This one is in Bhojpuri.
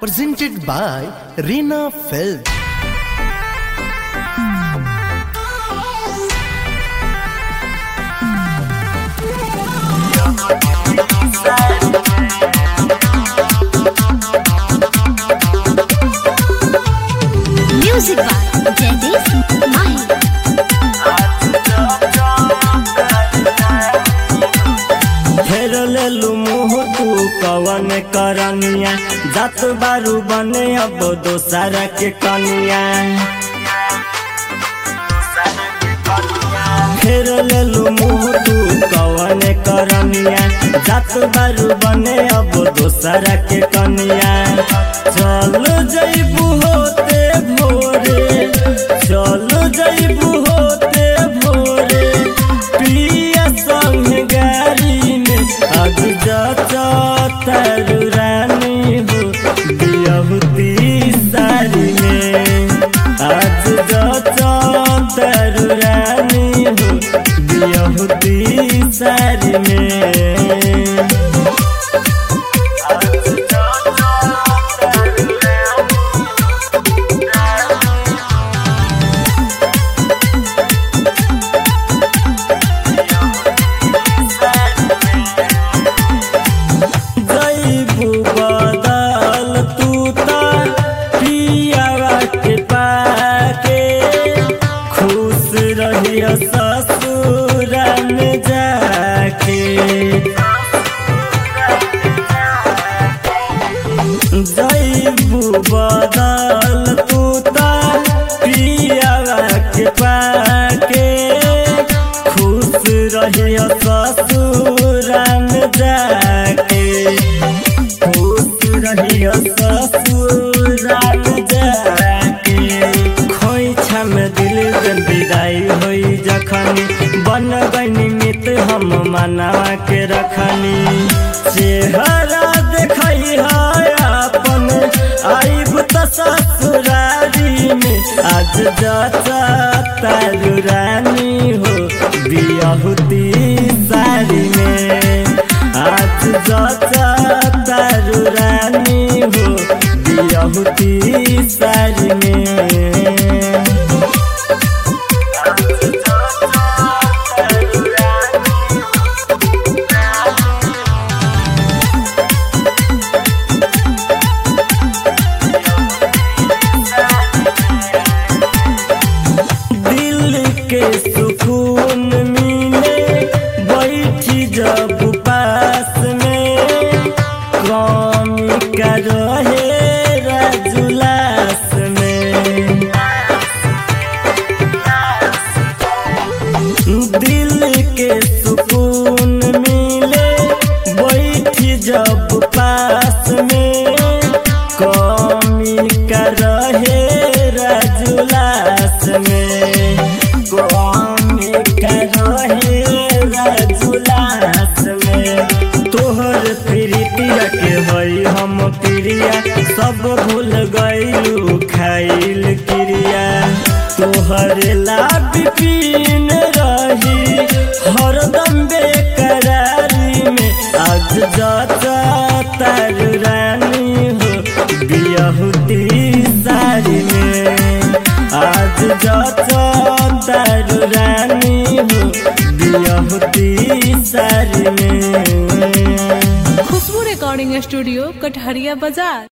presented by Reena Film. Music by Jagdish Mahi. फेर लेलू मुँह तू कवन करनिया जात बारू बने अब दोसर के कनिया फेर लेलू मुँह तू कवन करनिया जात बारू बने अब दोसर के कनिया चल जैबू होते भोरे चल जैबू होते भोरे पिया संग गाड़ी में अब जाता तारू रानी हो बियहुती सारी में आज जाता तारू रानी हो बियहुती सारी में जैबू बदल तू तार पियावा के पाके खुश रहिय ससुर में जाके जैबू बदल तू तार पियावा के पाके खुश रहिय ससुर में जाके खुश रहिय ससुराल जाके खोइछा में दिल जन विदाई होई जखनी बन गईनी मित हम मनावा के रखनी चेहरा देखई है अपन आइब त ससुरारी में आज जाता तारू रानी हो बियहुती सारी में आज जाता तारू रानी हो बियहुती सारी में दिल के सुकून मिले बैठी जब पास में कौमी का रहे राजुलास में दिल के सुकून मिले बैठी जब पास में कौमी का रहे राजुलास में कौमी का रहे राजुलास में तोहर प्रीतिया के हई हम प्रिया सब भूल गईलू खाइल क्रिया तोहर लाभ पीन रही हरदम बेकरारी में आज जाता तारू रानी हो बियहुती सारी में आज जाता तारू रानी हो बियहुती सारी में खुशबू रिकॉर्डिंग स्टूडियो कटहरिया बाजार